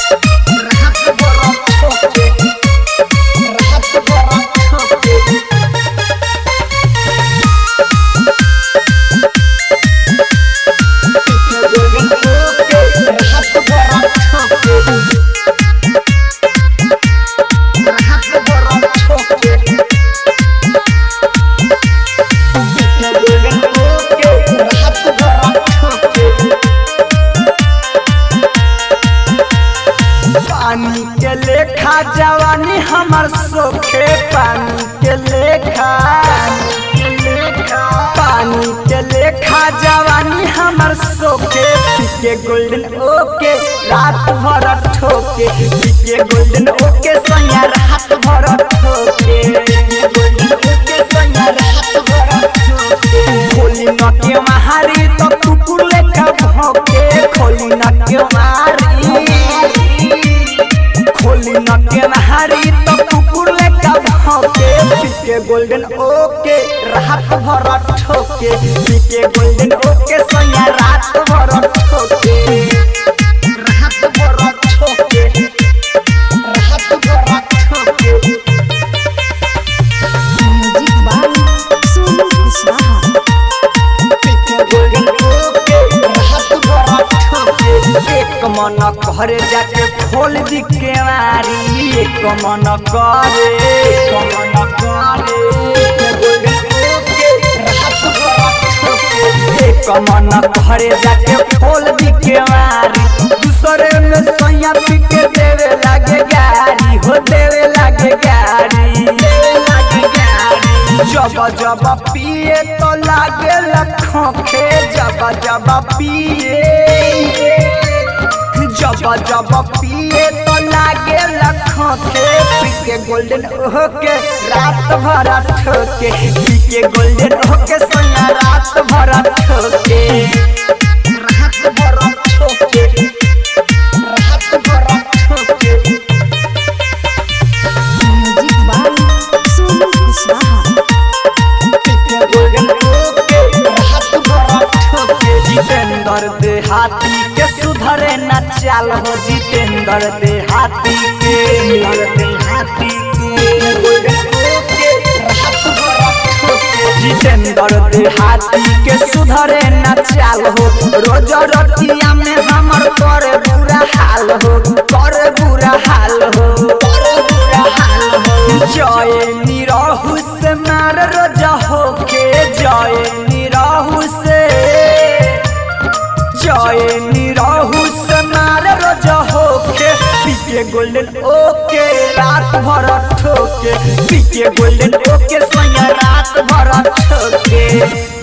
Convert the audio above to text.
रात भर ठोके रात भर ठोके पानी के लेखा जवानी हमर सोखे पानी के लेखा पानी के लेखा जवानी हमर सोखे पीके गोल्डन ओके रात भर ठोके पीके गोल्डन ओके सैया रात भर ठोके गोल्डन ओके सैया रात भर ठोके खोली न के मारी तो कुकुर लेखा भौके खोली न के मारी खोली न के नहारी तो कुकुर लेका भौके पीके गोल्डन ओके रात भर ठोके पीके गोल्डन ओके सैया रात भर ठोके रात भर ठोके रात भर ठोके म्यूजिक बाय सोनू कुशवाहा एक मन करे जाके खोल दी केवारी एक मन करे एक मन करे एक मन करे जाके खोल दी केवारी दूसरे में सैया पी के देवे लागे गारी हो देवे लागे गारी देवे लागे गारी जब जब पिए तो लागे लखोखे जब जब पिए जब जब पिए तो लागे लखोखे पीके गोल्डन ओके रात भर ठोके पीके गोल्डन ओके सोना रात भर ठोके रात भर ठोके रात भर ठोके म्यूजिक बाय सोनू कुशवाहा जितेंद्र देहाती के सुधरे न चाल हो जितेंद्र देहाती के देहाती जितेंद्र देहाती के सुधरे न चाल हो रोज रतिया में हमर करे बुरा हाल हो करे बुरा हाल हो करे बुरा हाल हो जय निरहु से मार रोज होके जय निरहु से जय निरहु से मार रोज होके पीके गोल्डन ओके रात भर ठोके पीके गोल्डन ओके सोया रात भर ठोके